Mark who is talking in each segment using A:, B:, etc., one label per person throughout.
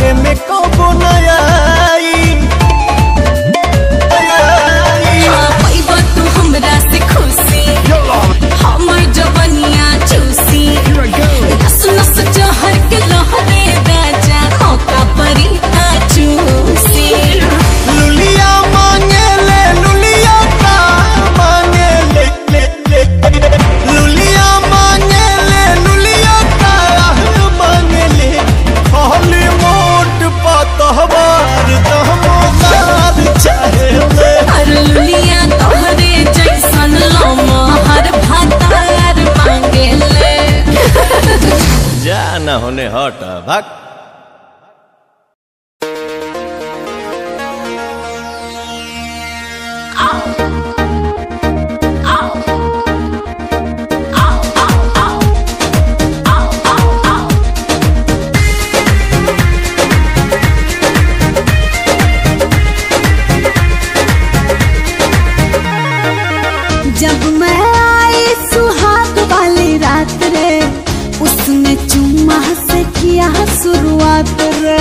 A: बारे में कबो नया
B: हाँ, पैबा तू हमरा से खुशी हमर जवनिया चूसी नस नस जहर के लहरे राजा मौका परी आ चूसी
A: लुलिया मांगे ले लुलिया का मांगे ले ले ले लुलिया मांगे ले लुलिया का मांगे ले खाली मोट पतहबार दहमदार चाहे ले
B: हर लुलिया तोहरे जैसन लम्हा हर भातार मांगे ले
A: जा न होने हट भाग
C: जब मैं आई सुहाग वाली रात रे उसने चुम्मा से किया शुरुआत रे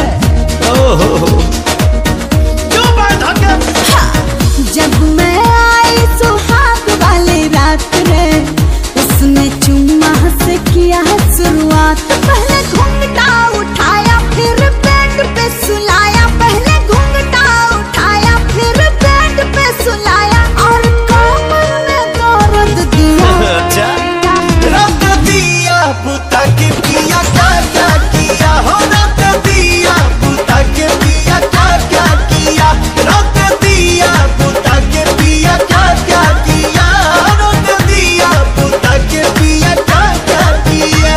C: जब मैं आई सुहाग वाली रात रे उसने चुम्मा से किया शुरुआत पहले घूंघटा उठाया फिर बेड पे सुलाया पहले घूंघटा उठाया फिर बेड पे सुलाया और कमर में दर्द दिया
A: अच्छा रख दिया पुता के पिया क्या क्या किया हो रख दिया पुता के पिया क्या क्या किया रख दिया पुता के पिया क्या क्या किया रख दिया पुता के पिया क्या क्या किया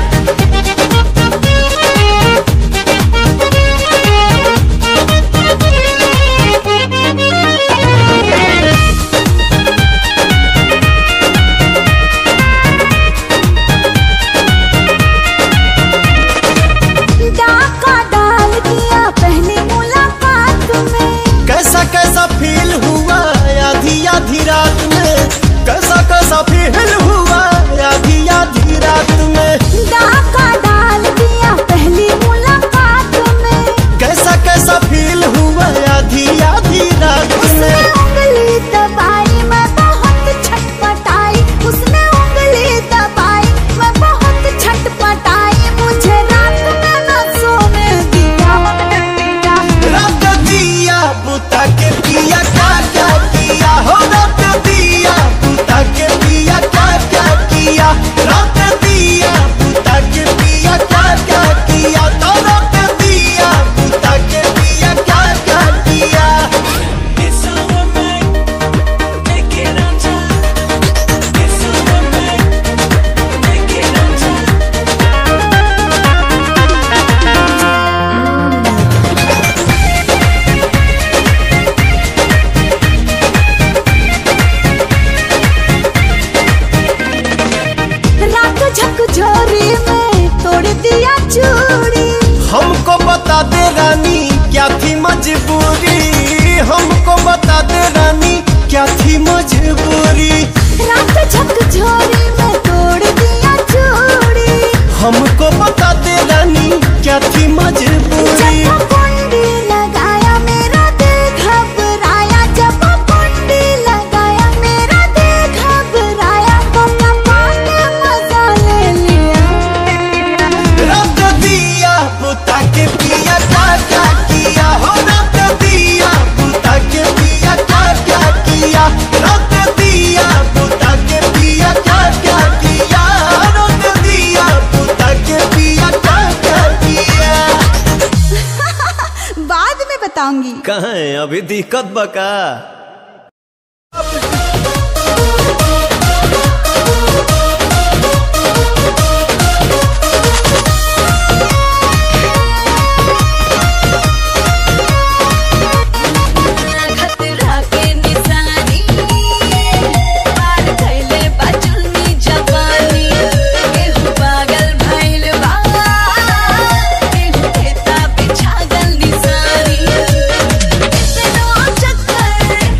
C: डाका डाल दिया पहली मुलाकात में
A: कैसा कैसा फील हुआ आधी आधी रात में कैसा कैसा फील हुआ आधी आधी रात में
C: डाका डाल दिया पहली मुलाकात में
A: कैसा कैसा फील हुआ आधी आधी रात
C: उसने
A: में
C: उंगली दबाई मैं बहुत छटपटाई उसने उंगली दबाई मैं बहुत छटपटाई मुझे रात में न सोने दिया
A: रख दिया बुता के पिया क्या क्या किया हो रख दिया बुता के पिया क्या क्या किया रख दिया बुता के पिया क्या क्या किया तो रख दिया बुता के पिया क्या क्या किया
C: रात झकझोरी में तोड़ दिया चूड़ी
A: हमको बता दे रानी क्या थी मजबूरी हमको बता दे रानी क्या थी मजबूरी
C: रात झकझोरी में तोड़ दिया चूड़ी
A: हमको बता दे रानी क्या थी मजबूरी
C: जब कुंडी लगाया मेरा दिल घबराया जब कुंडी लगाया मेरा दिल घबराया तो पाने मजा ले लिया
A: रख दिया बुता के पिया क्या क्या किया हो रख दिया बुता के पिया क्या क्या किया रख दिया बुता के पिया क्या क्या किया रख दिया बुता के पिया क्या क्या किया
C: बाद में बताऊंगी
A: कहाँ है अभी दिक्कत बका
B: खतरा के निशानी पार कैले बाजुनी जवानी केहू पागल भइल बा केहू खेता पे छागल निशानी इतनो चक्कर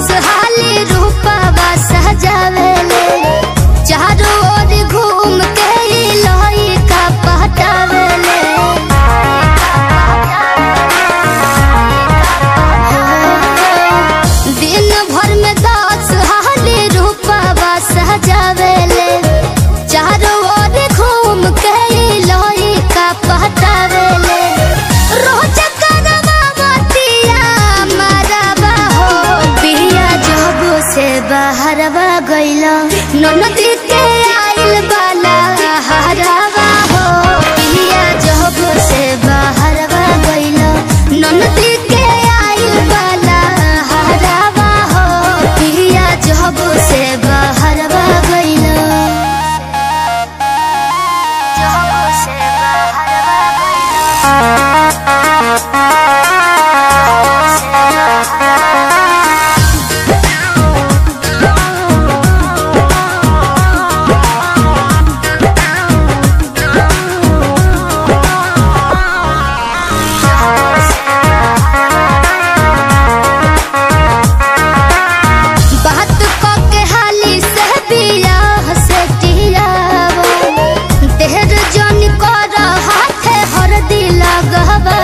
D: दस हाली रूपवा सजावेले चारों ओर घूम के लोई का पहटावेले दिन भर में दस हाली रूपवा सजावेले चारों ओर घूम के लोई का पहटावेले रोज करवा मतिया मरवा हो बिया जब से बाहरवा गइला ननद के आइल बाला हरवा हो बिया जब से बाहरवा गइला ननद के आइल बाला हरवा हो बिया जब से बाहरवा गइला जब से बाहरवा गइला बात क के हाली से बियाह से टियावा देहर जन कर हाथे हर दिल गहबावा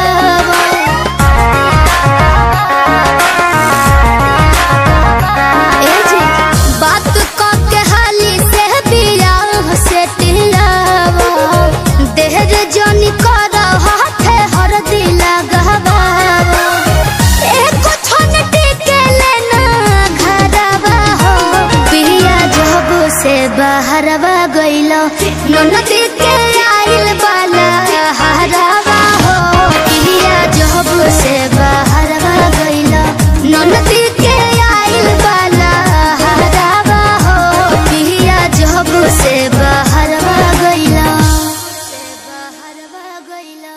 D: ए जी बात क के हाली से बियाह से टियावा देहर जन कर हाथे हर दिल गहबावा एको छन टिके लेना घरवा हो पिया जब से बाहरवा गइलो ननद के आइल बाला हरवा हो पिया जब से बाहरवा गइलो ननद के आइल बाला हरवा हो पिया जब से बाहरवा गइलो से बाहरवा गइलो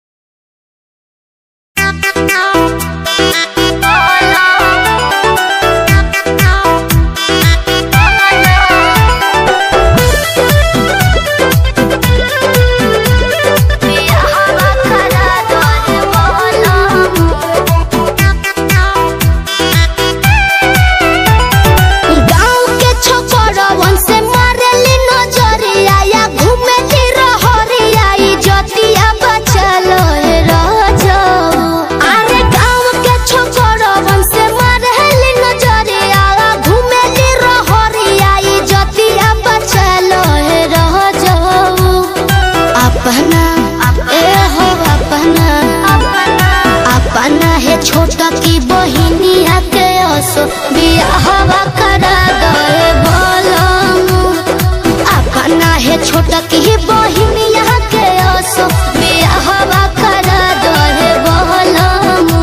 D: गाँव के छोकरवन से मारेली नजरिया या घूमेली रहरिया ई जतिया बचलो हे रजऊ अरे गाँव के छोकरवन से मारेली नजरिया या घूमेली रहरिया ई जतिया बचलो हे रजऊ अपना ए हो अपना अपना है छोटा की बहिनिया के असो बियाहवा करा दे बोलमु अपना है छोटा की बहिनिया के असो बियाहवा करा दे बोलमु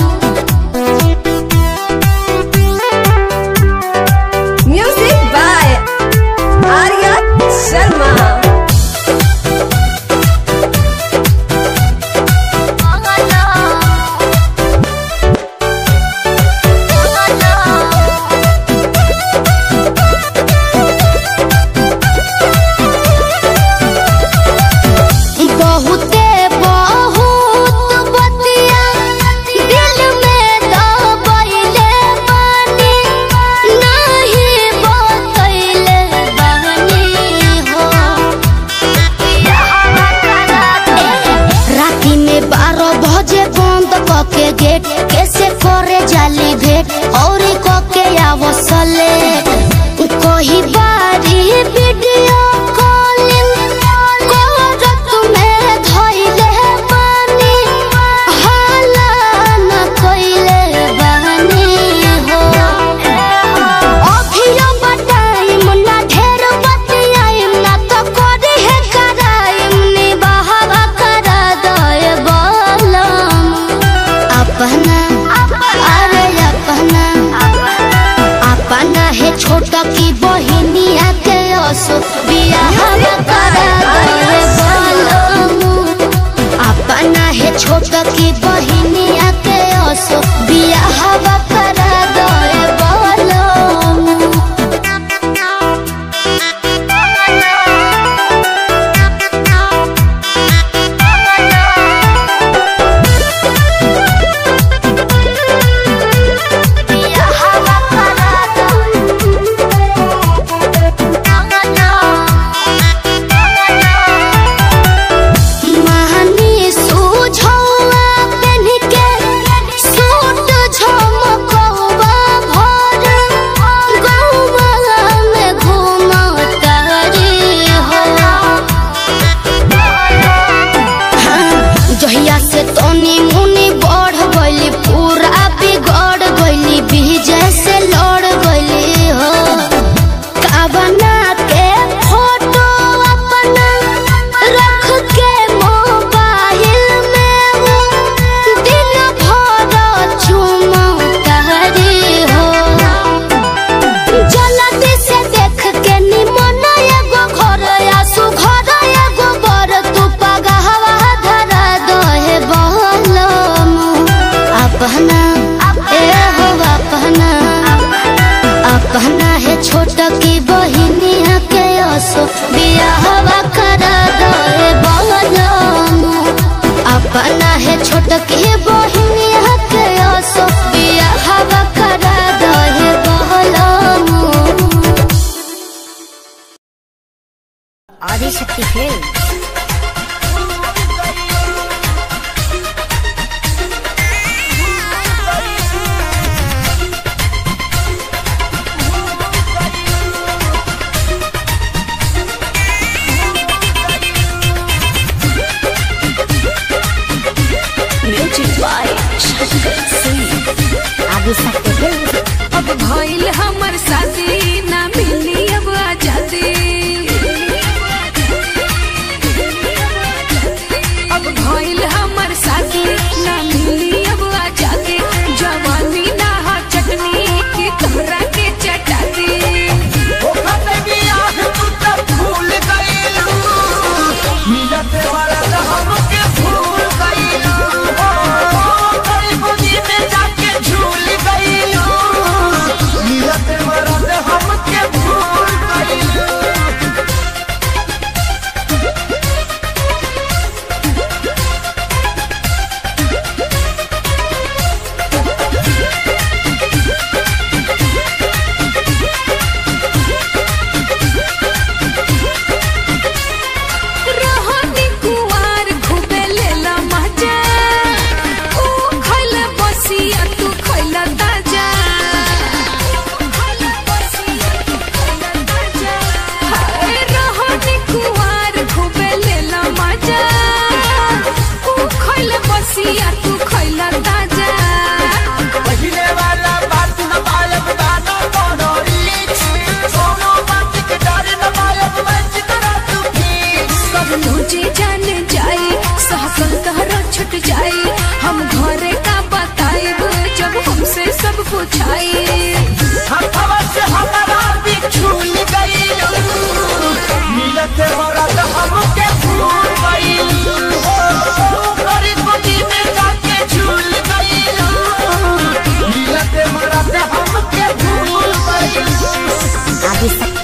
E: Music by Arya Sharma.
D: बहुते बहुत बतिया दिल में दबैले बानी नहीं बतैले बानी हो राती में बारह बजे बंद कके गेट कैसे करे जाली भेट और कके आवसले कही बारी वीडियो कॉलिंग करत में धइले बानी हाला न कइले बानी हो अभियो बताइम ना ढेर बतियाइम ना तो करी है कराइम नी बहावा करा दए बोलम अपना अरे अपना अपना है छोटा की बहिनिया के असो बियाह करा दए बोलम अपना है छोटा की बहिनिया के असो बियाह करा दए बोलम बियाह अपना ए हो अपना अपना है छोट की बहिनिया के असो बियाहवा करा दे बलम अपना है छोट की बहिनिया के असो बियाहवा करा दे बलम
F: Adishakti film
B: music by Shankar Singh
F: Adishakti film
B: अब भइल हमर शादी ना मिली अब आजादी अब भइल हमर शादी ना मिली अब आजादी जवानी ना हा चटनी के तोहरा के चटाती रहनी कुवार खूबे लेला मजा ऊ खइला बसिया तू खइला ताजा हाय रहनी कुवार खूबे लेला मजा ऊ खइला बसिया तू खइला ताजा सब मुझे जान जाए सहकल तहरा छुट जाए हम घरे का बताएब जब हमसे सब पूछाए
F: आदिशक्ति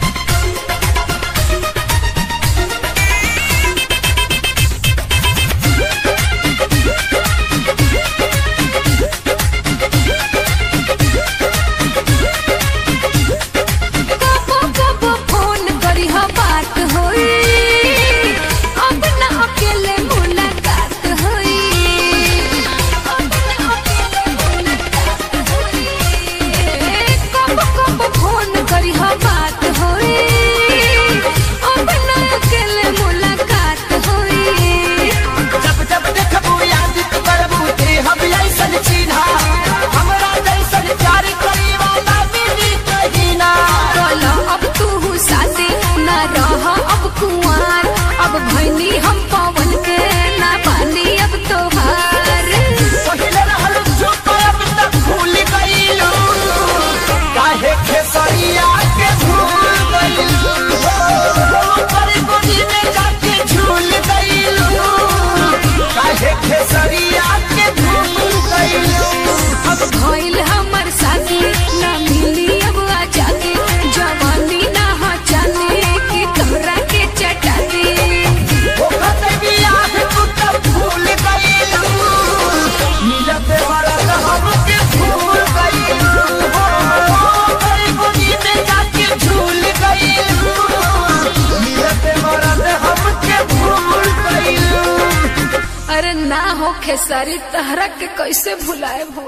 B: कबो कबो फोन करी हा बात होई अब ना अकेले मुलाकात होई अब ना अकेले मुलाकात होई कबो कबो फोन करी हा बात होई अब ना अकेले मुलाकात होई
A: जब जब देखबू याद करबू ते हम ऐसन चिन्हा हमरा जैसन प्यार करी वाला मिली कहीं ना
B: बोलो अब तू साथी ना रह अब कुंवार अब भैनी हम पवन के ना पानी अब तोहार
A: पहिले रहल चुप अब तक भूल गईलू काहे खेसरिया के भूल गईलू पर गोदी में जाके झूल गईलू काहे खेसरिया के भूल गईलू
B: अब भइल हमर साथी ना मिली अब आजादी जवानी ना हा जाने की तोहरा के चटाती
A: ओखत बियाह तू तब भूल गईलू मिलत मरत हमके भूल गईलू पर गोदी में जाके झूल गईलू मिलत मरत हमके भूल गईलू
B: अरे ना हो खेसारी तहरा के कैसे भुलाए हो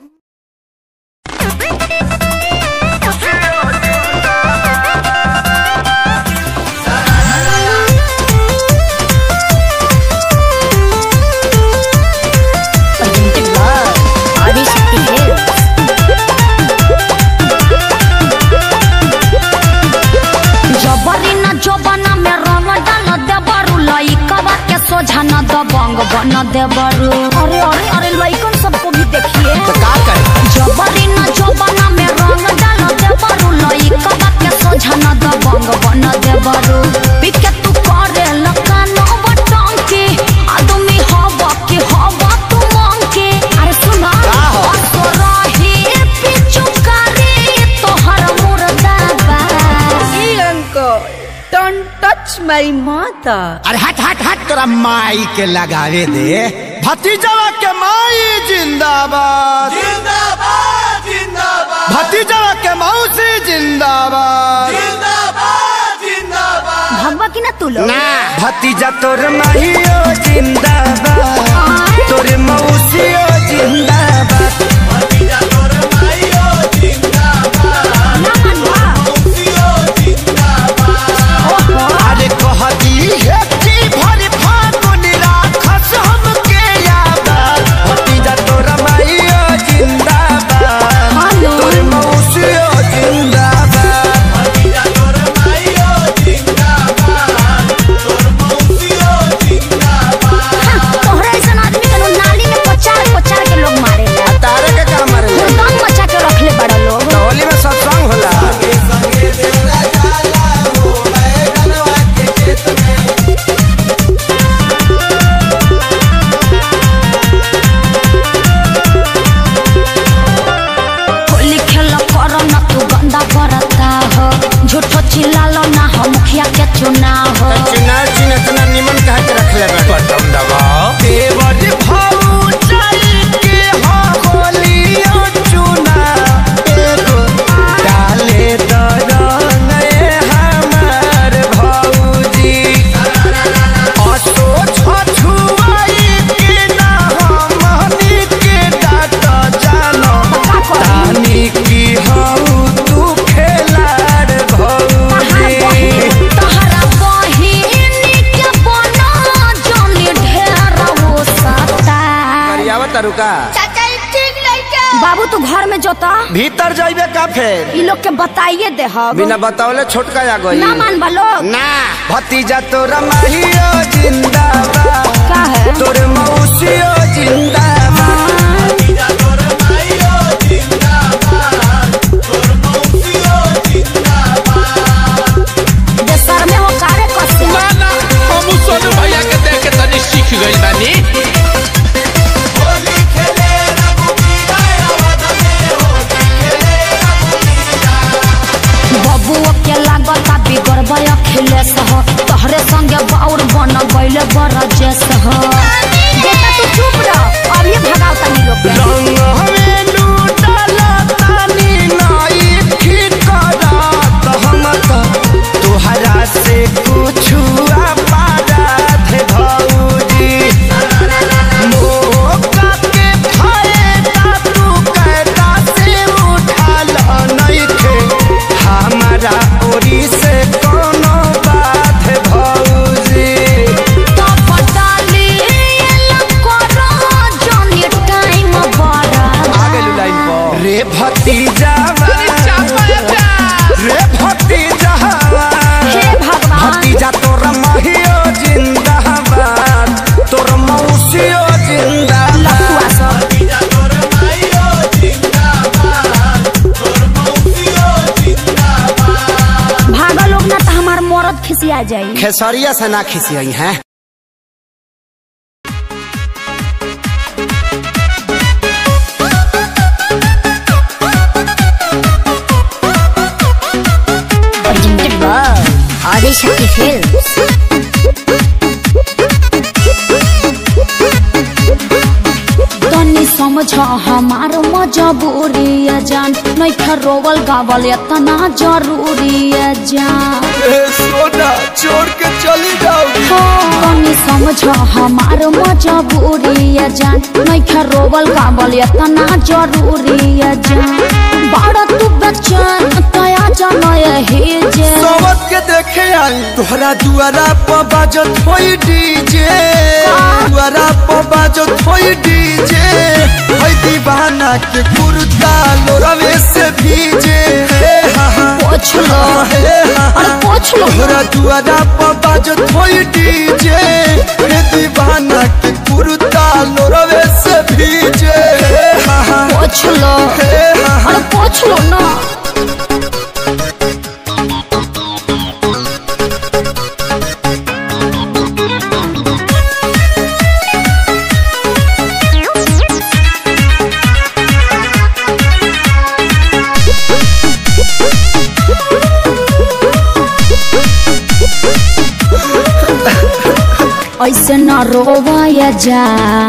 F: presented by आदिशक्ति फिल्म
C: जबरी न जोबना में रंग डाल देबरू लइकवा सोझा न दबंग बन देबरू अरे अरे अरे लइकन सबको भी देखिए
A: तो का
E: हमारी माता
A: अरे हट हट हट तोरा माई के लगावे दे भतीजवा के माई जिंदाबाद जिंदाबाद जिंदाबाद भतीजवा के मौसी जिंदाबाद जिंदाबाद जिंदाबाद
F: भगवा की ना तू लोग
A: ना भतीजा तोर माहियो जिंदाबाद तोर मौसियो जिंदाबाद भतीजा तोर माहियो जिंदाबाद
F: ना मनवा
A: अरे कहती है कि भरी फागुन राखस हमके याद भतीजा तोरा माइयो जिंदाबाद तोर मौसियो जिंदाबाद भतीजा तोरा माइयो जिंदाबाद तोर मौसियो जिंदाबाद
F: तोहरा ऐसा आदमी के लोग नाली में पचार पचार के लोग मारे
A: तारे के काम मारे
F: हुरदम मचा के रखले बड़ा लोग
A: होली में सत्संग होला
F: होली खेल कर ना तू गंदा करता हो झूठो चिल्लालो ना हो मुखिया के चुनाव हो
A: चुनाव चिन्ह इतना निमन कहा के रखले बा बटन दबाओ देवर भाऊ चल के हो होलियो चुना एगो डाले दरंग हमार भौजी असो छछुआई के ना हमनी के डाट जानो तानी की हऊ तू खेलाड़ भौजी
F: तहरा बहिनी के बना जोनी ढेर हो सता
A: करियावा तरुका
F: बाबू तू घर में जोता
A: भीतर जाइबे का फेर
F: ई लोग के बताइए दे हम
A: बिना बतावले छोटका आ गई
F: ना मान लोग
A: ना भतीजा तोरा माहियो जिंदाबाद
F: का है
A: तोर मौसियो जिंदाबाद भतीजा तोरा माहियो जिंदाबाद तोर मौसियो जिंदाबाद
F: देशर में हो कारे कसे
G: ना ना हम सोनू भैया के देख के तनी सीख गइल बानी
A: होली खेले रघुबीरा आवाज में होली खेले
F: बबुओ के लागता बिगड़बय अखिलेश हो तोहरे संगे बाउर बन गइले बरजेश हो बेटा तू चुप रह अब ये भगाओ तनी लोग के
A: रंग हमें लूटला तानी नाई ठीक करत हम त तोहरा से कुछ पारत भौजी मौका के फायदा तू कैदा से उठाल नइखे हमारा ओरी से कोनो बात भौजी
F: तो पटाली करो जनी टाइम बड़ा
A: रे भतीजा रे भतीजा
F: हे भगवान
A: भतीजा तोर महियो जिंदाबाद तोर मौसियो जिंदाबाद
F: लफुआ सब
A: भतीजा तोर महियो जिंदाबाद तोर मौसियो जिंदाबाद
F: भागा लोग ना तो हमार मरद खिसिया जाई
A: खेसरिया से ना खिसियई हैं
F: presented by Adishakti Films. तनी समझ हमार मजबूरी है जान नहीं रोवल गावल इतना जरूरी है जान
A: सोना छोड़ के चली जाओ
F: तनी समझ हमार मजबूरी है जान नहीं रोवल गावल इतना जरूरी है जान बड़ा तू बच्चन तया जान यही जे
A: सोवत के देखे आई तोहरा दुआरा पर बाजत होई डीजे दुआरा पर बाजत होई डीजे होई दीवाना के कुर्ता लोरवे से भीजे हे हा हा
F: पोछ लो
A: हे हा हा
F: अरे पोछ लो
A: तोहरा दुआरा पर बाजत होई डीजे हे दीवाना के कुर्ता लोरवे से भीजे हे हा हा
F: पोछ लो
A: हे हा हा
F: अरे पोछ लो ना ऐसे न रोवाया जा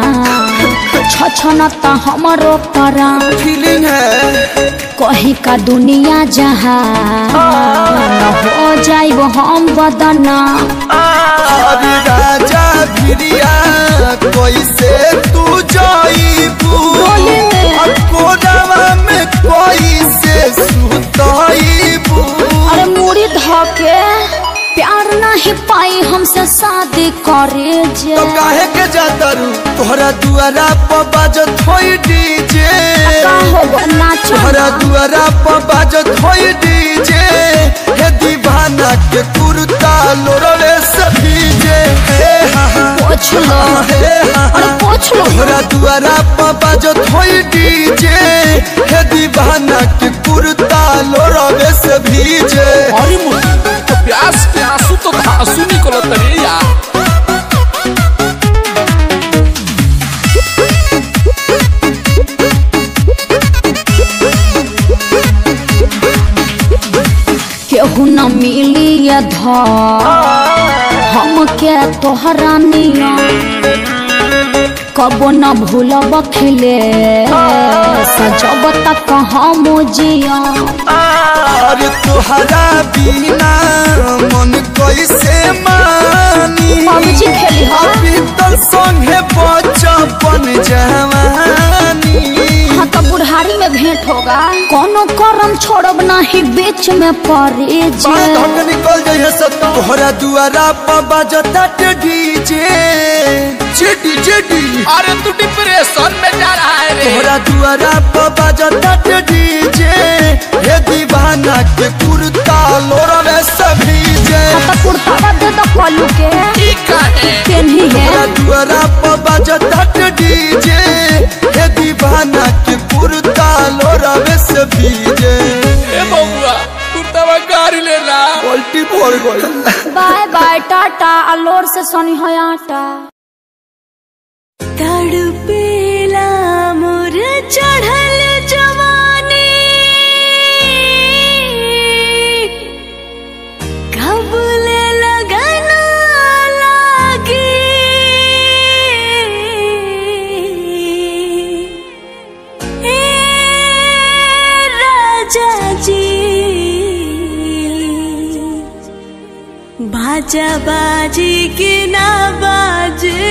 F: छछन त हमरो परा
A: फीलिंग है
F: कहीं का दुनिया जहाँ हो जाइब हम बदना
A: अरे राजा भिरिया कैसे तू जाईबू
F: बोले में।
A: और कोरावा में कैसे सुताईबू
F: अरे मुड़ी धके प्यार नहीं पाई हमसे शादी करे जे
A: तो काहे के जाता रू तोहरा दुआरा पर बाजत होई डीजे
F: का हो नाचो
A: तोहरा दुआरा पर बाजत होई डीजे हे दीवाना के कुर्ता लोरवे सभी जे हे हा हा
F: पोछ लो
A: हे हा
F: अरे
A: हा
F: पोछ लो
A: तोहरा दुआरा पर बाजत होई डीजे हे दीवाना के कुर्ता लोरवे से भीजे
G: अरे मुर्गी तो प्यास के आंसू तो आंसू निकलत रे यार
F: केहू न मिली ये धर हम के तोहरा निया कबो न भूलब खिले सजब तक हम जिया
A: अरे तोहरा बिना मन कैसे मानी
F: पबजी खेली हा
A: अभी तो संगे बचपन जवानी
F: हाँ तो बुढ़ारी में भेंट होगा कोनो करम छोड़ब नहीं बीच में पड़े
A: बात
F: जे
A: हम निकल जाइए सब तोहरा दुआरा पर बजता डीजे जेडी जेडी
G: अरे तू डिप्रेशन में जा रहा है रे
A: तोहरा दुआरा पर बजता डीजे हे दीवाना के कुर्ता लोरवे सभी जे
F: हाँ तो कुर्ता दे दो कलू के
G: ठीक है
F: पेन्ही
A: तोहरा
F: है
A: दुआरा पर बजता डीजे हे दीवाना के कुर्ता लोरवे से भीजे
G: ए बउआ कुर्ता में गाड़ी लेना
A: पलटी पड़ गई
F: बाय बाय टाटा अलोर से सोनी है आटा
B: तड़पेला मोर चढ़ल जवानी कबूल लगन लागी ए राजा जी बाजा बाजी के ना बाजे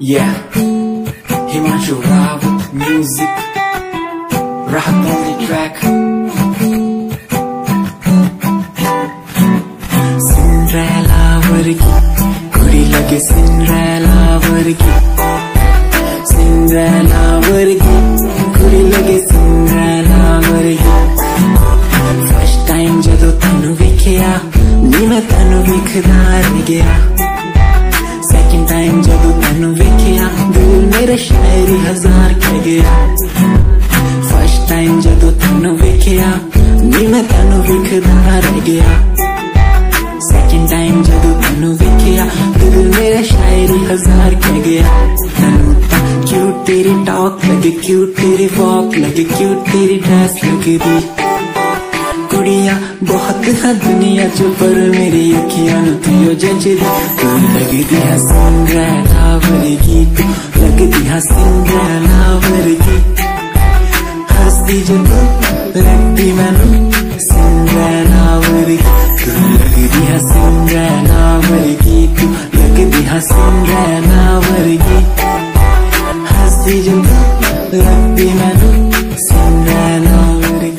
H: Yeah, Himanshu Rao music, rap on the track. Cinderella वर्गी कुड़ी लगे Cinderella वर्गी Cinderella वर्गी कुड़ी लगे Cinderella वर्गी First time ਜਦੋਂ ਤੈਨੂੰ ਵੇਖਿਆ ਨੀ ਮੈਂ ਤੈਨੂੰ ਵੇਖਦਾ ਰਹਿ ਗਿਆ ਸੈਕਿੰਡ ਟਾਈਮ ਜਦੋਂ ਤੈਨੂੰ ਵੇਖਿਆ ਦਿਲ ਮੇਰਾ ਸ਼ਾਇਰੀ ਹਜ਼ਾਰ ਕਹਿ ਗਿਆ ਫਸਟ ਟਾਈਮ ਜਦੋਂ ਤੈਨੂੰ ਵੇਖਿਆ ਨੀ ਮੈਂ ਤੈਨੂੰ ਵੇਖਦਾ ਰਹਿ ਗਿਆ ਸੈਕਿੰਡ ਟਾਈਮ ਜਦੋਂ ਤੈਨੂੰ ਵੇਖਿਆ ਦਿਲ ਮੇਰਾ ਸ਼ਾਇਰੀ ਹਜ਼ਾਰ ਕਹਿ ਗਿਆ ਤੈਨੂੰ ਤਾਂ ਕਿਊਟ ਤੇਰੀ ਟਾਕ ਲੱਗੇ ਕਿਊਟ ਤੇਰੀ ਵਾਕ ਲੱਗੇ ਕਿਊਟ ਤੇਰੀ ਡਰੈਸ ਲੱਗਦੀ ਕੁੜੀਆਂ ਬਹੁਤ ਹੈ ਦੁਨੀਆ ਚ ਪਰ ਮੇਰੀ ਅੱਖੀਆਂ ਨੂੰ ਤੂੰ ਜੱਜਦੀ ਤੂੰ ਲੱਗਦੀ ਹੈ ਸਿੰਡਰੈਲਾ ਵਰਗੀ ਤੂੰ ਲੱਗਦੀ ਹੈ ਸਿੰਡਰੈਲਾ ਵਰਗੀ ਹੱਸਦੀ ਜਦੋਂ ਲੱਗਦੀ ਮੈਨੂੰ ਸਿੰਡਰੈਲਾ ਵਰਗੀ ਤੂੰ ਲੱਗਦੀ ਹੈ ਸਿੰਡਰੈਲਾ ਵਰਗੀ ਤੂੰ ਲੱਗਦੀ ਹੈ ਸਿੰਡਰੈਲਾ ਵਰਗੀ ਹੱਸਦੀ ਜਦੋਂ ਲੱਗਦੀ ਮੈਨੂੰ ਸਿੰਡਰੈਲਾ ਵਰਗੀ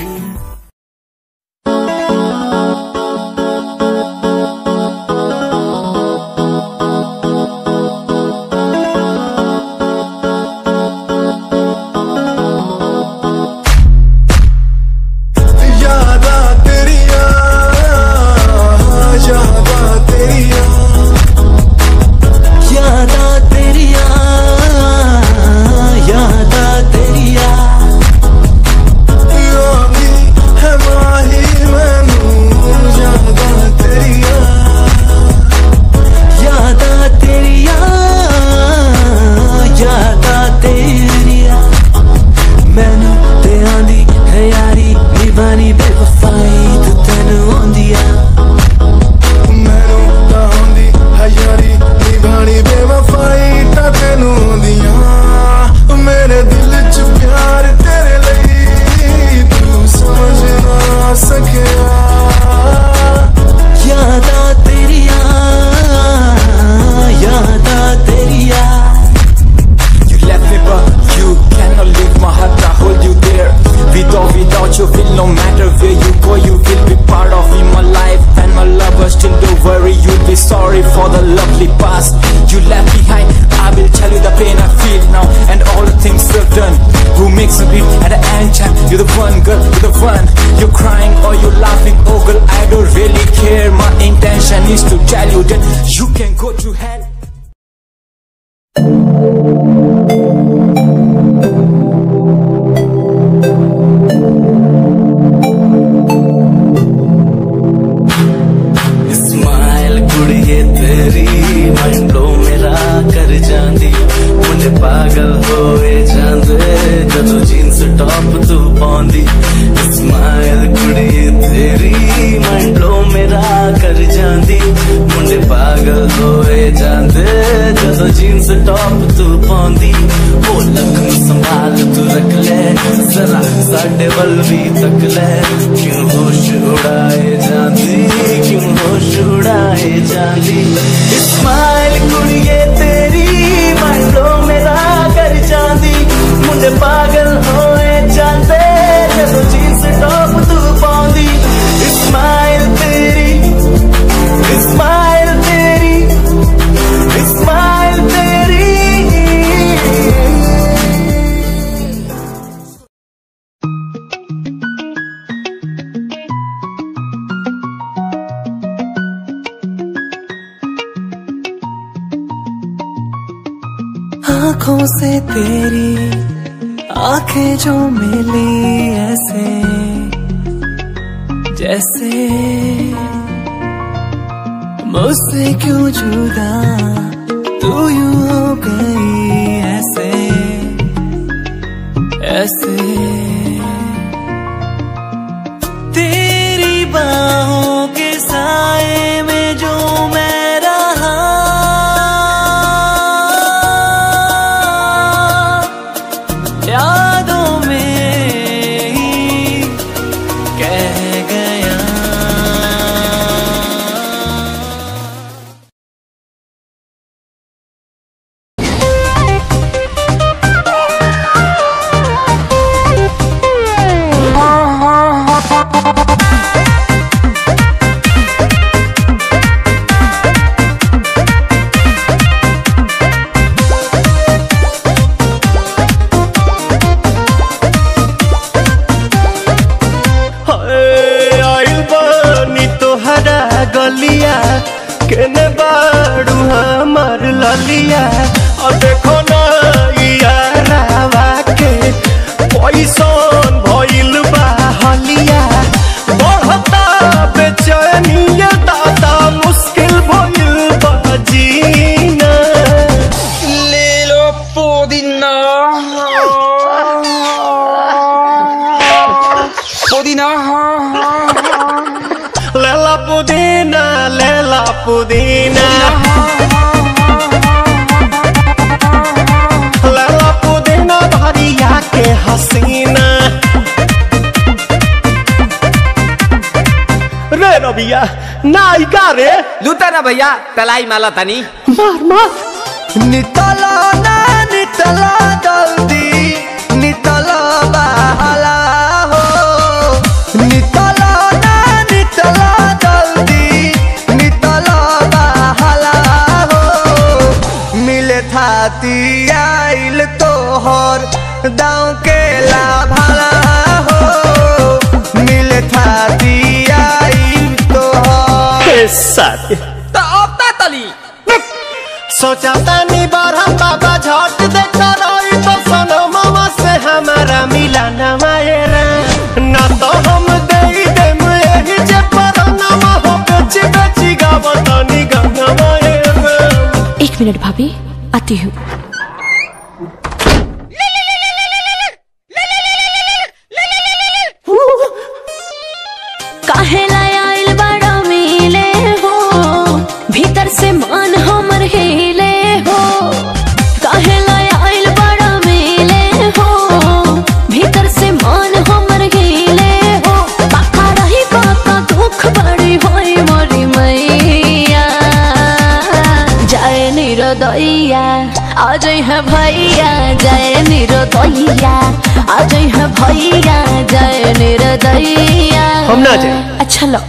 A: यादा तेरिया यादा तेरिया यादा तेरिया यादा तेरिया योगी है माही मैनू यादा तेरिया यादा तेरिया यादा तेरिया ਮੈਨੂੰ ਤੇ ਆਂਦੀ ਹੈ ਯਾਰੀ ਨਿਭਾਣੀ ਬੇਵਫਾਈ ਤੂੰ ਤੈਨੂੰ ਆਂਦੀ ਆ ਮੈਨੂੰ ਤਾਂ ਆਂਦੀ ਹੈ ਯਾਰੀ ਨਿਭਾਣੀ ਬੇਵਫਾਈ ਤਾਂ ਤੈਨੂੰ ਆਂਦੀ ਆ ਮੇਰੇ ਦਿਲ 'ਚ ਪਿਆਰ ਤੇਰੇ ਲਈ ਤੂੰ ਸਮਝ ਨਾ ਸਕਿਆ ਯਾਦਾਂ ਤੇਰੀਆਂ ਯਾਦਾਂ ਤੇਰੀਆਂ
H: You left me but you cannot leave my heart I hold you there Without, without you feel no matter where you go You will be part of me, my life and my lover Still don't worry, you'll be sorry for the lovely past You left behind, I will tell you the pain I feel now And all the things you've done Who makes me beat at the end time You're the one girl, you're the one You're crying or you're laughing Oh girl, I don't really care My intention is to tell you that You can go to hell
A: smile कुड़िए तेरी मंडो मेरा कर जांदी मुझे पागल होए जांदे ਜਦੋਂ ਜੀਨਸ ਟੌਪ ਤੂੰ ਪਾਉਂਦੀ ਸਮਾਈਲ ਕੁੜੀਏ ਤੇਰੀ ਮੰਡੋ ਮੇਰਾ ਕਰ ਜਾਂਦੀ ਮੁੰਡੇ ਪਾਗਲ ਹੋਏ ਜਾਂਦੇ ਜਦੋਂ ਜੀਨਸ ਟੌਪ ਤੂੰ ਪਾਉਂਦੀ ਉਹ ਲੱਕ ਨੂੰ ਸੰਭਾਲ ਤੂੰ ਰੱਖ ਲੈ ਜ਼ਰਾ ਸਾਡੇ ਵੱਲ ਵੀ ਤੱਕ ਲੈ ਕਿਉਂ ਹੋਸ਼ ਉਡਾਏ ਜਾਂਦੀ ਕਿਉਂ ਹੋਸ਼ ਉਡਾਏ ਜਾਂਦੀ ਸਮਾਈਲ ਕੁੜੀਏ ਤੇਰੀ ਮੰਡੋ ਮੇਰਾ ਕਰ ਜਾਂਦੀ ਮੁੰਡੇ ਪਾਗਲ ਹੋਏ ਜਾਂਦੇ ਜਦੋਂ ਜੀਨਸ ਟੌਪ ਤੂੰ ਪਾਉਂਦੀ ਸਮਾਈਲ ਤੇਰੀ ਸਮਾਈਲ ਤੇਰੀ ਸਮਾਈਲ ਤੇਰੀ आंखों से तेरी आंखें जो मिली ऐसे जैसे मुझसे क्यों जुदा तू यूं हो गई ऐसे ऐसे तेरी बाहों के साए में जो मैं रहा यादों में ही कह गया कैसन भइल बा हलिया बढ़ता बेचैनिया दादा मुश्किल भइल बा जीना
G: ले लो पुदीना पुदीना
A: लेला पुदीना लेला पुदीना लेला पुदीना भरिया के हसीना रे रबिया नायिका रे
I: लूटा ना भैया तलाई माला तनी
A: मार मार नितला ना नितला जल्दी नितला बहला हो नितला ना नितला जल्दी नितला बहला हो मिले थाती आइल तोहर दाँव के लाभला हो मिले थाती आइल तोहर साथी
I: तो अब ता तली
A: सोचा तानी बारह बाबा झट देखा रही तो सनो मामा से हमारा मिला न मायरा ना तो हम दे देम यही जे पर नामा हो बेची बेची गावत नी गंगा मायरा
F: एक मिनट भाभी आती हूँ काहेला आइल बड़ा मिले हो भीतर से मन हमर हिले हो काहेला आइल बड़ा मिले हो भीतर से मन हमर हिले हो बाका रही बाका दुख बड़ी होई मोरी मैया जय निरोदैया आज है भैया जय निरोदैया आज है भैया जय निरोदैया
A: हम ना जाए
F: अच्छा लो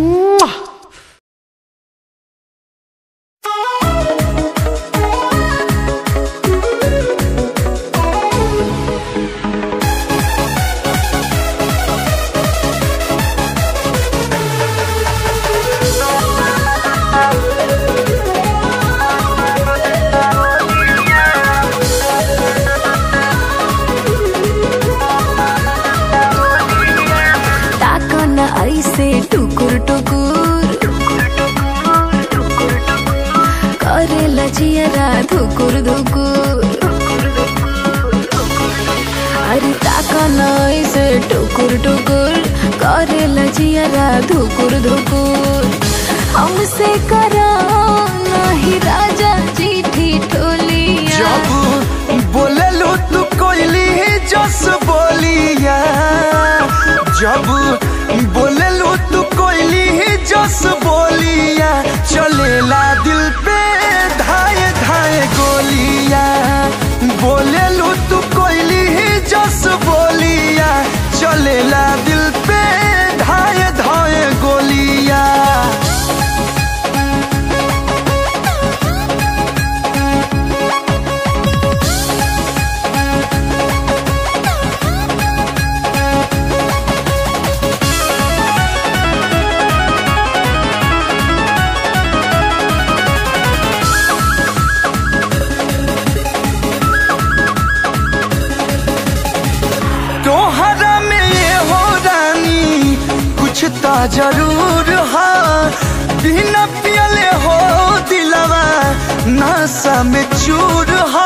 F: ताको न ऐसे टुकुर टुकुर करे लजियरा धुकुर धुकुर अरे ताको न ऐसे टुकुर टुकुर करे लजियरा धुकुर धुकुर हमसे करो नहीं राजा जी ठिठोलिया
A: जब बोलेलू तू कोयली जस बोलिया जब बोलेलू तू कोयली जस बोलिया चलेला दिल पे धाए धाए गोलिया बोलेलू तू कोयली जस बोलिया चलेला दिल पे धाए धाए गोलिया तोहरा में ये हो रानी कुछ तो जरूर है बिना पियले हो दिलवा नशा में चूर है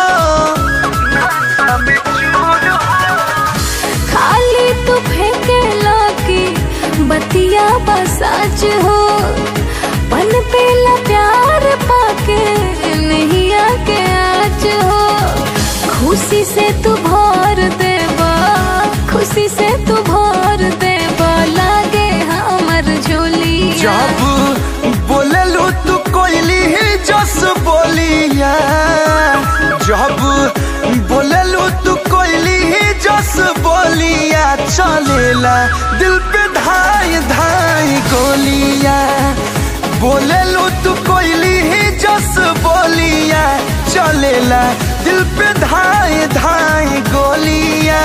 F: खाली तू फेंके लाके बतिया बसाच हो पन पेला प्यार पाके नहीं आके आज हो खुशी से तू भर देबा खुशी से तू भर देबा लागे हमर झोली
A: जब बोलेलू तू कोयली जस बोलिया जब बोलेलू तू कोयली जस बोलिया चलेला दिल पे धाई धाई गोलिया बोलेलू तू कोयली जस बोलिया चलेला दिल पे धाई धाई गोलिया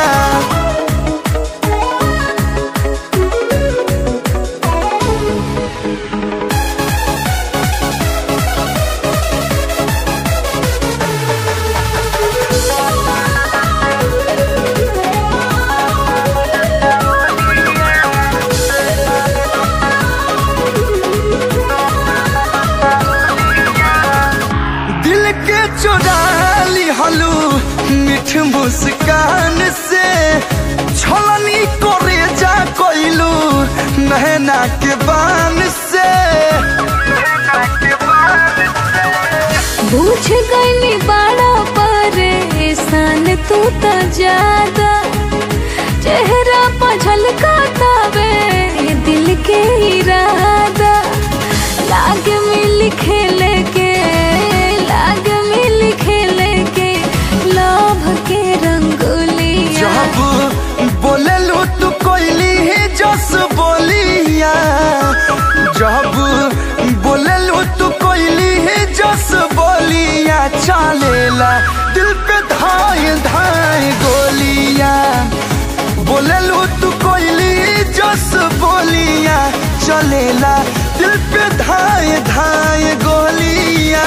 B: बुझ गई बड़ा परेशान तू तो ज्यादा चेहरा पर झलकातावे दिल के इरादा लाग मिल खेले के लाग मिल खेले के लोभ के रंगोलिया
A: जब बोले लो तू कोयली ही जस बोलिया जब बोले लो तू कोयली ही जस बोलिया चलेला दिल पे धाय धाय गोलियां बोले लो तू कोयली ही जस बोलिया चलेला दिल पे धाय धाय गोलियां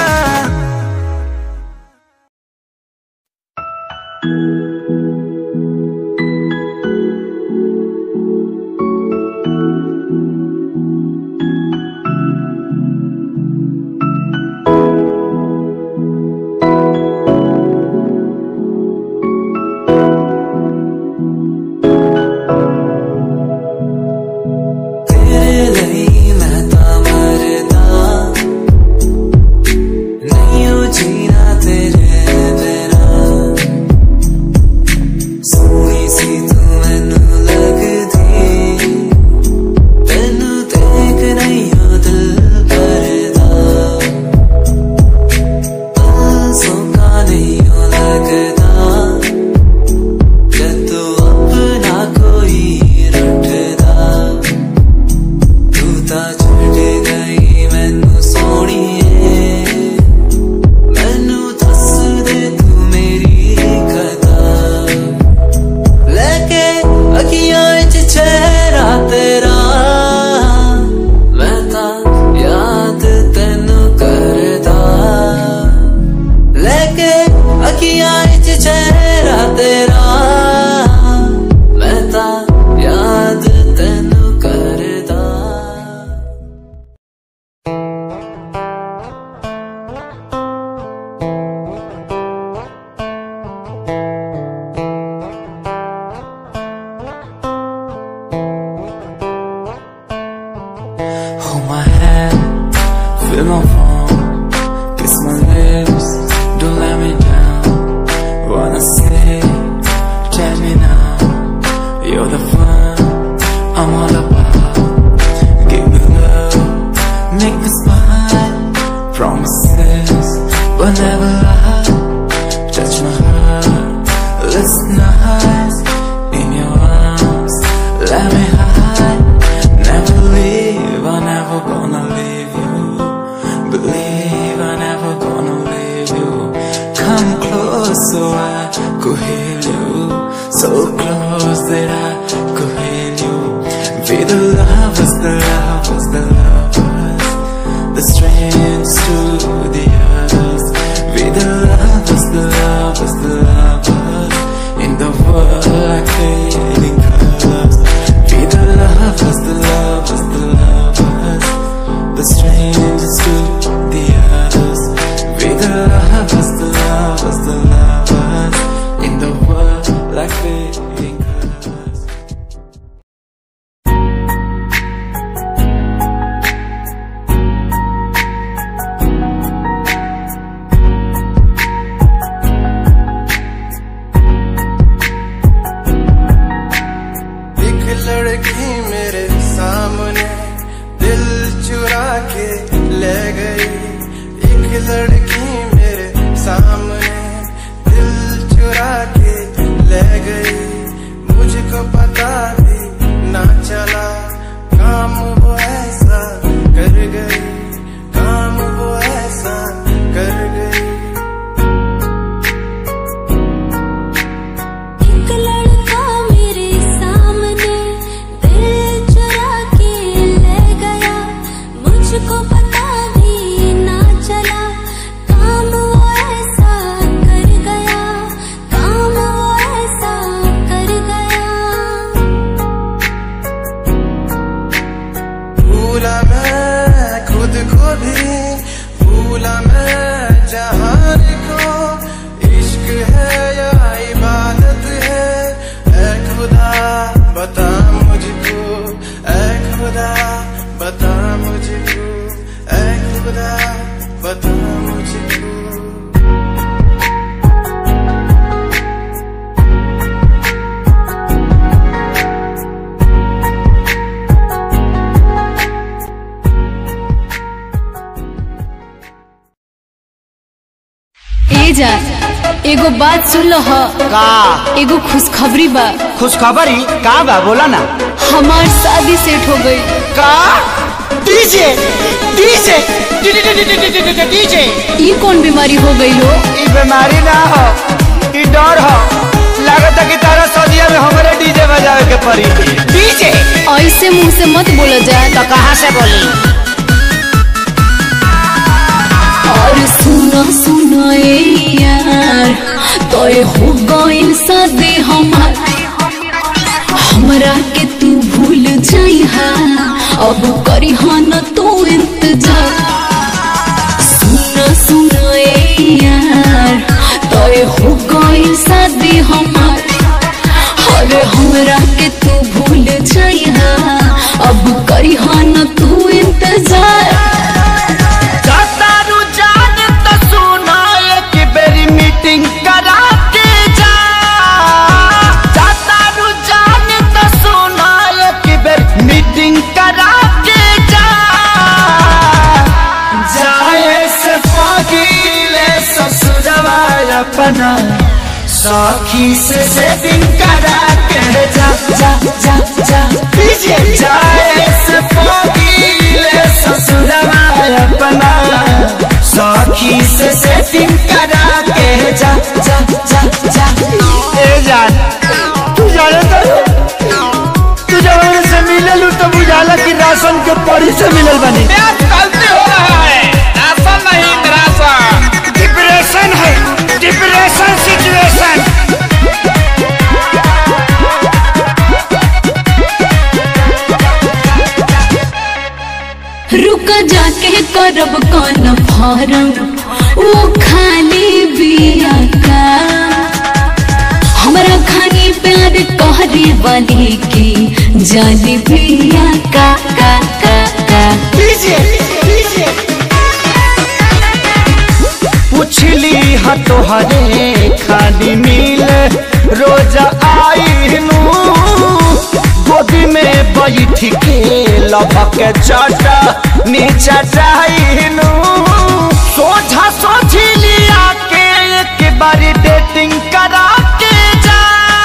H: तेरे ਲਈ ਮੈਂ ਤਾਂ ਮਰਦਾ ਨਹੀਂ ਉਹ ਜੀਣਾ ਤੇਰੇ ਬਿਨਾ ਸੋਹਣੀ ਸੀ ਤੂੰ ਮੈਨੂੰ ਲੱਗਦੀ ਤੈਨੂੰ ਦੇਖ ਨਹੀਂ ਉਹ ਦਿਲ ਕਰਦਾ ਸੋਕਾ ਨਹੀਂ ਉਹ ਲੱਗਦਾ ਜਦ ਤੂੰ ਆਪਣਾ ਕੋਈ ਰੱਖਦਾ ਤੂੰ ਤਾਂ ਛੱਡ ਗਈ ਮੈਨੂੰ ਸੋਹਣੀਏ ਮੈਨੂੰ ਦੱਸ ਦੇ ਤੂੰ ਮੇਰੀ ਕਦਰ ਲੈ ਕੇ ਅੱਖੀਆਂ ਵਿੱਚ ਚਿਹਰਾ ਤੇਰਾ ਮੈਂ ਤਾਂ ਯਾਦ ਤੈਨੂੰ ਕਰਦਾ ਲੈ ਕੇ ਅੱਖੀਆਂ ਵਿੱਚ ਚਿਹਰਾ ਤੇਰਾ ਮੈਂ ਤਾਂ ਯਾਦ ਤੈਨੂੰ ਕਰਦਾ Hold my hand, feel my palm, kiss my lips, don't let me down. Wanna say, tell me now, you're the fun I'm all about. Give me love, make me smile, promises, but never lie. Touch my heart, listen nice in your arms, let me hide. Never leave, I'm never gonna leave you. Believe I'm never gonna leave you. Come close so I could heal you. So close that I could heal you. Be the lovers, the lovers, the lovers. The strangers to the others. Be the lovers, the lovers, the lovers. In the world like fading colors. Be the lovers, the lovers, the lovers. The strangers to the others. Be the lovers, the lovers, the lovers. In the world like fading colors.
A: एक लड़की मेरे सामने दिल चुरा के ले गई एक लड़की मेरे सामने दिल चुरा के ले गई मुझको पता भी ना चला काम वो ऐसा कर गई काम वो ऐसा कर गई
B: एक लड़का मेरे सामने दिल चुरा के ले गया मुझको पता भी ना चला काम वो ऐसा कर गया काम वो ऐसा कर गया
A: भूला मैं खुद को भी भूला मैं जहान को इश्क है या इबादत है ऐ खुदा बता मुझको ऐ खुदा बता मुझको ऐ खुदा बता मुझको
B: जा एगो बात सुन लो ह
A: का
B: एगो खुशखबरी बा
A: खुशखबरी का बा बोला ना
B: हमार शादी सेट हो गई
A: का डीजे डीजे डीजे
B: ई कौन बीमारी हो गई हो
A: ई बीमारी ना हो ई डर हो लागत है कि तारा सदिया में हमारे डीजे बजावे के पड़ी डीजे
B: ऐसे मुंह से मत बोला जाए
A: तो कहाँ से बोली
B: और सुनो सुनो ए यार तोय हो गइल शादी हमार हमरा के तू भूल जाइहा अब करी न तू इंतजार सुनो सुनो ए यार तोय हो गइल शादी हमार अरे हमरा के तू भूल जाइहा अब करी न तू इंतजार
A: तारू जान तो सुना एक बेरी मीटिंग करा के जा तारू जान तो सुना एक बेर मीटिंग करा के जा जाए से पगीले ससुरवा अपना सखी से सेटिंग करा के जा जा जा जा पीछे जाए से पगीले ससुरवा अपना सखी से सेटिंग करा के जा जा जा जा ए जान तू जाने तो तू जब से मिले लू तो बुझाला कि राशन के पड़ी से मिलल बनी
G: गलती हो रहा है राशन नहीं राशन
A: डिप्रेशन है डिप्रेशन सिचुएशन
B: रुक जाके करब कौन फारम वो खाली बिया का हमरा खानी प्यार कहरे वाली की जाली बिया का का का का
A: डीजे डीजे पुछली हा तोहरे खाली मिल रोज आईनू गोदी में बैठ के लभक चाटा नीचा चाहनू सोझा सोझी लिया के एक बारी डेटिंग करा के जा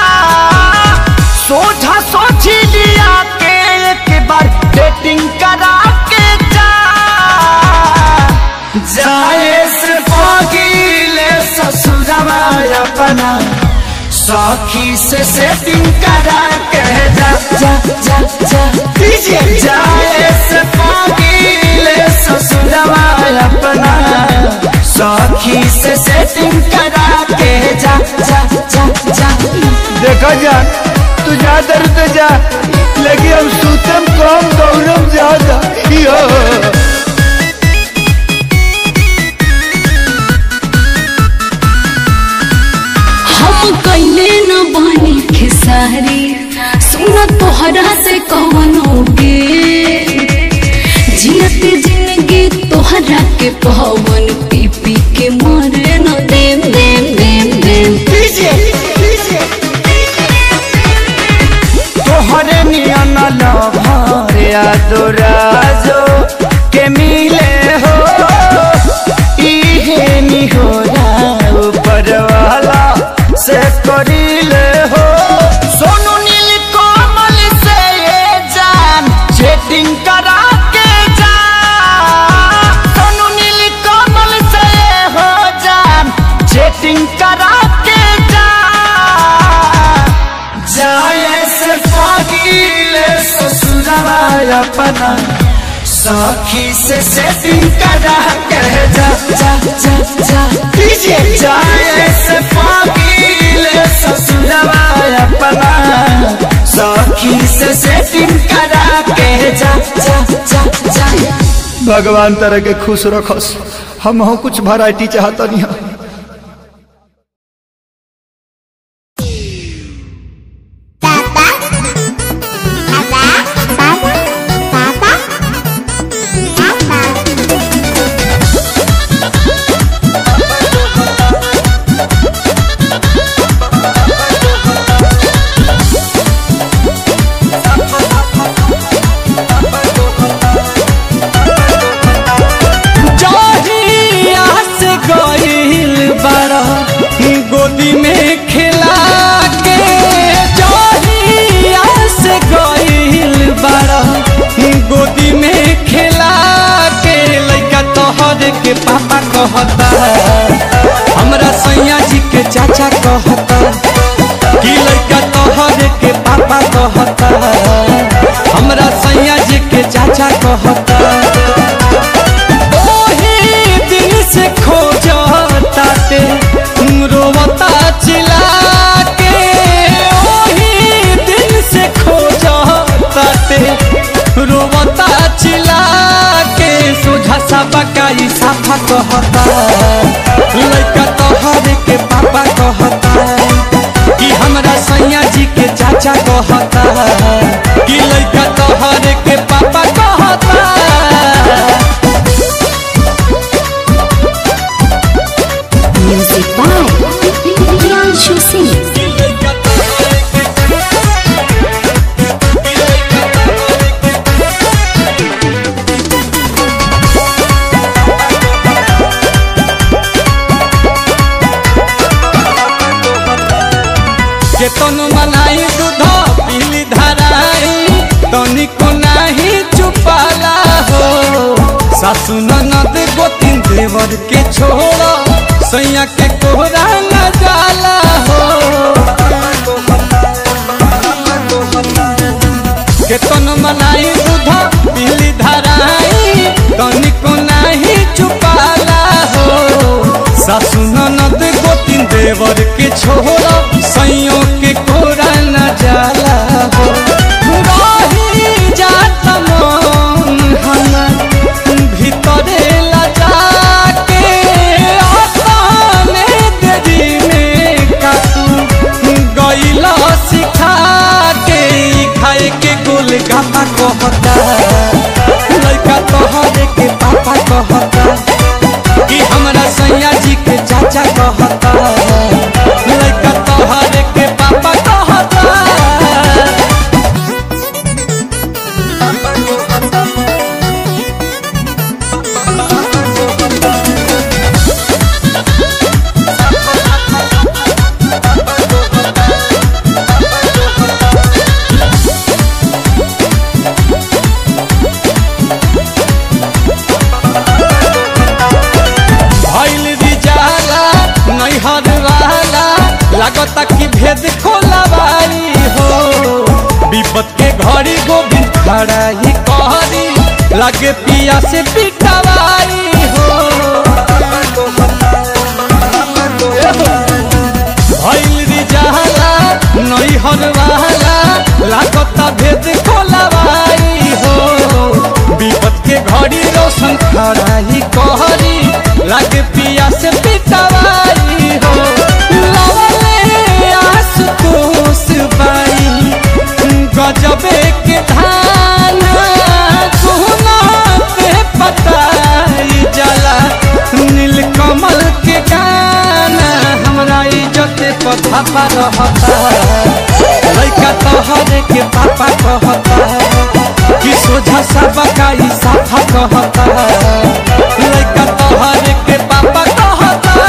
A: सोझा सोझी लिया के एक बार डेटिंग करा के जा जाए से पगीले ससुरवा अपना सखी से सेटिंग करा के जा जा जा जा डीजे जाए से पगीले ससुरवा अपना सखी से सेटिंग करा के जा जा जा जा देखो जा तू जा दर तो जा लेकिन हम सूतम कम गौरव ज्यादा यो
B: हम कैले न बानी खेसारी सुन तोहरा से कवनो गे जियत जिंदगी तोहरा के पवन पी पी के मरे न देम देम देम देम
A: डीजे डीजे तोहरे नियन लभर यादोराजो के मिले हो इहे निहोरा ऊपर वाला से करिले हो सोनू नील कोमल से ये जान चेटिंग करा के जा सोनू नील कोमल से ये हो जान चेटिंग करा के जा जाए से पगीले ससुरवा अपना सखी से सेटिंग करा के जा जा जा जा डीजे जाए से पगीले ससुरवा अपना सखी से सेटिंग करा के जा जा जा जा भगवान तरह के खुश रखस हम हो कुछ वैरायटी चाहता नहीं जहिया से गई
J: कहता हमरा सैया जी के चाचा कहता कि लड़का तोहरे के पापा कहता हमरा सैया जी के चाचा कहता ओही दिन से खोजता ते रोवता चिल्ला के ओही दिन से खोजता ते रोवता चिल्ला के सोझा सा बकाई साफा कहता लड़का तोहरे के पापा कहता कि हमरा सैया जी के चाचा कहता कि लड़का तोहरे के पापा कहता
F: Music by Priyanshu Singh.
J: केतन मनाई दूध पीली धराई तनिको नाही चुपाला हो सासु ननद गोतिन देवर के छोड़ सैया के कोहरा न जाला हो केतन मनाई दूध पीली धराई तनिको नाही चुपाला हो सासु ननद गोतिन देवर के छोड़ सैयों के कोरा न जाला हो रही जात मन हमर भीतरे लजा के अपने देरी में कातू गईला सिखा के ई खाए के गोल गापा कहता लड़का तोहरे के पापा कहता कि हमरा सैया जी के चाचा कहता लड़का तोहरे के पापा कहता भइल रिजाला नैहर वाला लागता कि भेद खोलवाई हो विपत के घड़ी गोविंद खड़ा ही कहरी लगे पिया से पिटवाई हो भइल रिजाला नैहर वाला लागता भेद खोलवाई हो विपत के घड़ी रोशन खड़ा ही कहरी लागे पिया से पिटवाई हो लवले आसुतोष बाई गजबे के धान सोना पे पताई जला नीलकमल के गाना हमरा इज्जत पथा पर रहता लड़का तोहरे के पापा कहता कि सोझा सा बकाई साफा कहता लड़का तोहरे के पापा कहता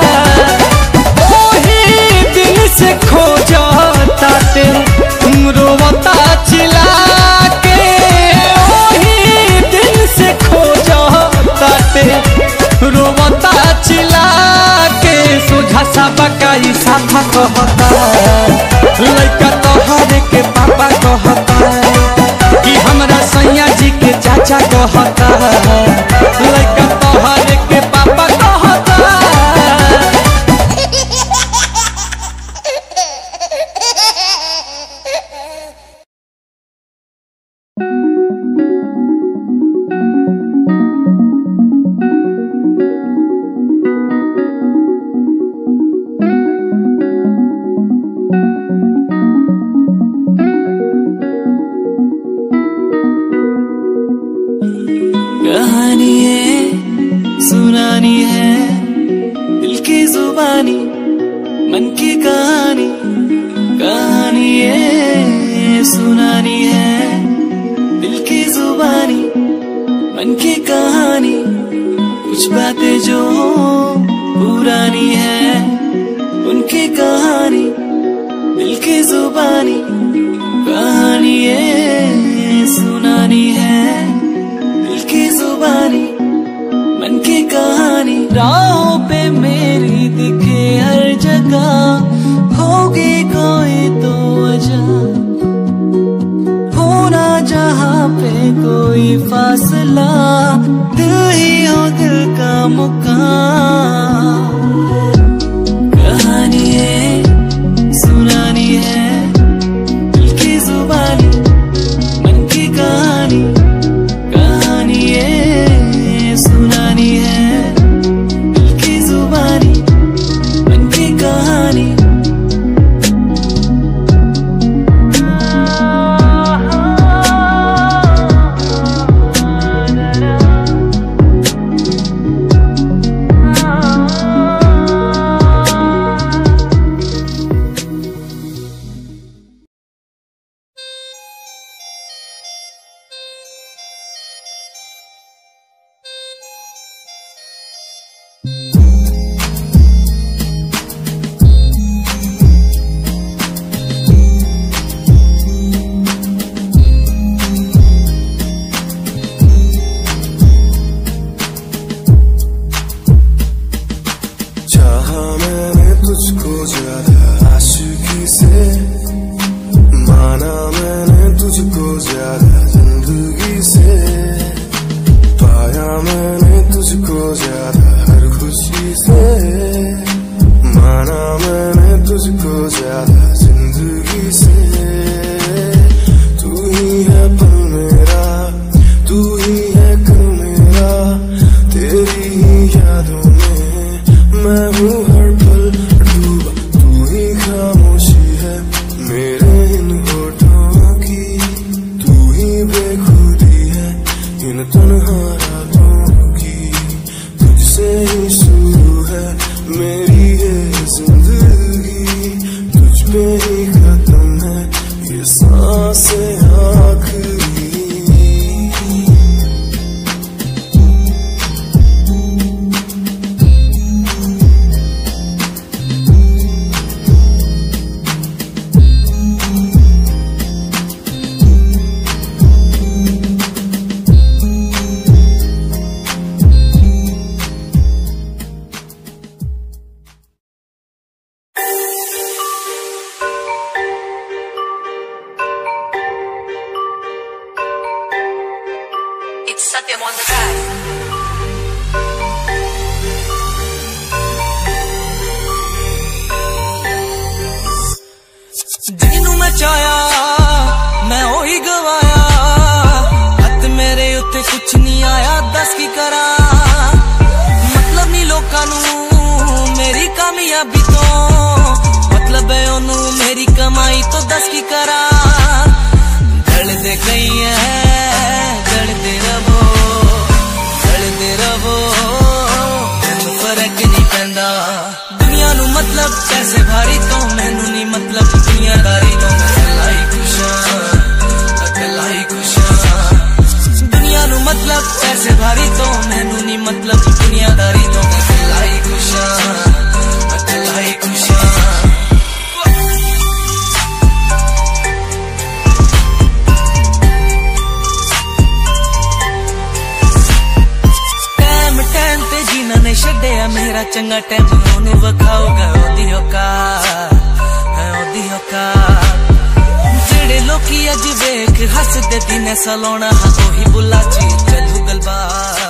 J: ओही दिन से खोजता ते रोवता चिल्ला के ओही दिन से खोजता ते रोवता चिल्ला के सोझा सा बकाई साफा कहता लड़का तोहरे के पापा कहता कि हमरा सैया जी के चाचा कहता लड़का तोहरे के पापा कहता
H: कहानी है सुनानी है दिल की जुबानी मन की कहानी कहानी है सुनानी है दिल की जुबानी मन की कहानी कुछ बातें जो पुरानी है उनकी कहानी दिल की जुबानी कहानी है सुनानी है दिल की जुबानी मन की कहानी राहों पे मेरी दिखे हर जगह होगी कोई तो वजह होना जहाँ पे कोई फासला दिल ही हो दिल का मुकाम कहानी है सुनानी है दिल की जुबानी मन की कहानी कहानी है सुनानी है दिल की जुबानी मन की कहानी
K: चाहा मैंने तुझको ज्यादा आशिकी से माना मैंने तुझको ज्यादा जिंदगी से पाया मैंने तुझको ज्यादा हर खुशी से माना मैंने तुझको ज्यादा जिंदगी से तू ही है पल मेरा तू ही है कल मेरा तेरी ही यादों में मैं हूँ हर पल डूबा तू ही खामोशी है मेरे इन होठों की तू ही बेखुदी है इन तन्हा रातों की तुझसे ही शुरू है मेरी ये जिंदगी तुझ पे ही खत्म है ये सांसें आखिरी
B: It's Satyam on the track.
H: ਜਿਹਨੂੰ ਮੈਂ ਚਾਹਿਆ ਮੈਂ ਉਹੀ ਗਵਾਇਆ ਹੱਥ ਮੇਰੇ ਉੱਤੇ ਕੁਛ ਨਹੀਂ ਆਇਆ ਦੱਸ ਕੀ ਕਰਾਂ ਮਤਲਬ ਨਹੀਂ ਲੋਕਾਂ ਨੂੰ ਮੇਰੀ ਕਾਮਯਾਬੀ ਤੋਂ ਮਤਲਬ ਹੈ ਉਹਨੂੰ ਮੇਰੀ ਕਮਾਈ ਤੋਂ ਦੱਸ ਕੀ ਕਰਾਂ ਗਲਦੇ ਗਈ ਐ ਗਲਦੇ ਰਵੋ ਗਲਦੇ ਰਵੋ ਮੈਨੂੰ ਫਰਕ ਨਹੀਂ ਪੈਂਦਾ ਦੁਨੀਆ ਨੂੰ ਮਤਲਬ ਪੈਸੇ ਭਾਰੀ ਤੋਂ ਮੈਨੂੰ ਨਹੀਂ ਮਤਲਬ ਦੁਨੀਆਦਾਰੀ ਤੋਂ ਮੈਂ ਇਕੱਲਾ ਹੀ ਖੁਸ਼ ਹਾਂ ਇਕੱਲਾ ਹੀ ਖੁਸ਼ ਹਾਂ ਦੁਨੀਆ ਨੂੰ ਮਤਲਬ ਪੈਸੇ ਭਾਰੀ ਤੋਂ ਮੈਨੂੰ ਨਹੀਂ ਮਤਲਬ ਦੁਨੀਆਦਾਰੀ ਤੋਂ ਮੈਂ ਇਕੱਲਾ ਹੀ ਖੁਸ਼ ਹਾਂ ਇਕੱਲਾ ਹੀ ਖੁਸ਼ ਹਾਂ ਟਾਈਮ ਟਾਈਮ ਤੇ ਜਿਨ੍ਹਾਂ ਨੇ ਛੱਡਿਆ ਮੇਰਾ ਚੰਗਾ ਟਾਈਮ ਉਹਨੂੰ ਵਿਖਾਊਗਾ ਉਹਦੀ ਔਕਾਤ ਹੈ ਉਹਦੀ ਔਕਾਤ ਜਿਹੜੇ ਲੋਕੀ ਅੱਜ ਵੇਖ ਹੱਸਦੇ ਦਿਨੇ ਸਲਾਉਣਾ ਹਾਂ ਉਹੀ ਬੁੱਲਾ ਚ ਚੱਲੂ ਗਲਬਾਤ